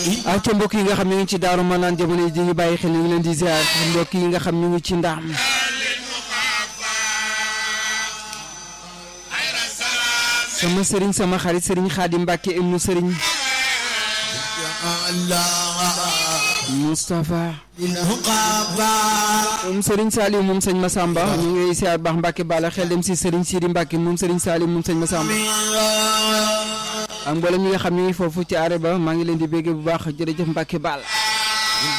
ak ca mbokk yi nga xam ñu ngi ci daaru ma naan jamono yi di ñu bàyyi xel ñu ngi leen di ziar mbokk yi nga xam ñu ngi ci ndaam sama sëriñ sama xarit sëriñ Xaadim Mbàkke ibnu sëriñ Moustapha moom sëriñ Saliou moom sëñ Massamba ñu ngi siyaar baax Mbàkke bala xel dem si sëriñ Sidi Mbàkke moom sëriñ Saliou moom sëñ Massamba ak mboolem ñi nga xam ñu ngi foofu ci arrêt ba maa ngi leen di bégge bu baax jërëjëf Mbàkke Bal